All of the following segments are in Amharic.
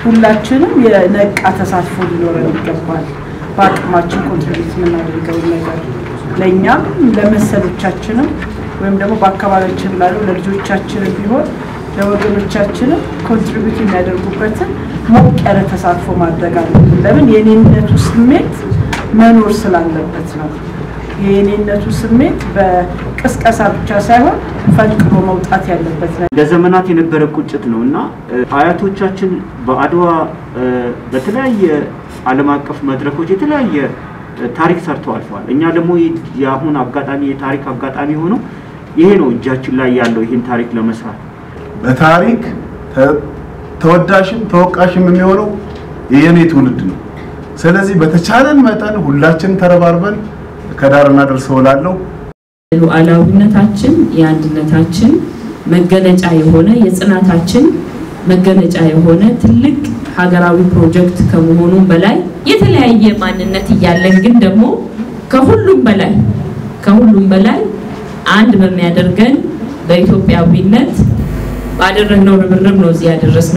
ሁላችንም የነቃ ተሳትፎ ሊኖረን ይገባል። በአቅማችን ኮንትሪቢዩት የምናደርገውን ነገር ለእኛም ለመሰሎቻችንም ወይም ደግሞ በአካባቢያችን ላሉ ለልጆቻችንም ቢሆን ለወገኖቻችንም ኮንትሪቢዩት የሚያደርጉበትን ሞቅ ያለ ተሳትፎ ማድረግ አለብን። ለምን የኔነቱ ስሜት መኖር ስላለበት ነው። የኔነቱ ስሜት በቅስቀሳ ብቻ ሳይሆን ፈልቅሎ መውጣት ያለበት ነው። ለዘመናት የነበረ ቁጭት ነው እና አያቶቻችን በአድዋ በተለያየ ዓለም አቀፍ መድረኮች የተለያየ ታሪክ ሰርተው አልፈዋል። እኛ ደግሞ የአሁን አጋጣሚ የታሪክ አጋጣሚ ሆኖ ይሄ ነው እጃችን ላይ ያለው ይህን ታሪክ ለመስራት በታሪክ ተወዳሽም ተወቃሽም የሚሆነው የኔ ትውልድ ነው። ስለዚህ በተቻለን መጠን ሁላችን ተረባርበን ከዳር እናደርሰው እላለሁ። ሉዓላዊነታችን የአንድነታችን መገለጫ የሆነ የጽናታችን መገለጫ የሆነ ትልቅ ሀገራዊ ፕሮጀክት ከመሆኑም በላይ የተለያየ ማንነት እያለን ግን ደግሞ ከሁሉም በላይ ከሁሉም በላይ አንድ በሚያደርገን በኢትዮጵያዊነት ባደረግነው ርብርብ ነው እዚህ ያደረስነው።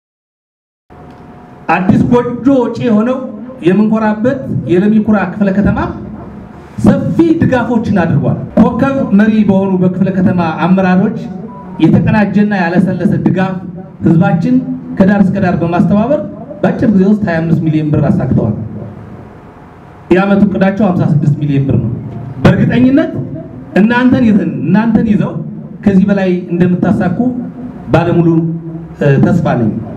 አዲስ ጎጆ ወጪ የሆነው የምንኮራበት የለሚ ኩራ ክፍለ ከተማ ሰፊ ድጋፎችን አድርጓል። ኮከብ መሪ በሆኑ በክፍለ ከተማ አመራሮች የተቀናጀና ያለሰለሰ ድጋፍ ህዝባችን ከዳር እስከ ዳር በማስተባበር በአጭር ጊዜ ውስጥ 25 ሚሊዮን ብር አሳክተዋል። የዓመቱ እቅዳቸው 56 ሚሊዮን ብር ነው። በእርግጠኝነት እናንተን ይዘን እናንተን ይዘው ከዚህ በላይ እንደምታሳኩ ባለሙሉ ተስፋ ነኝ።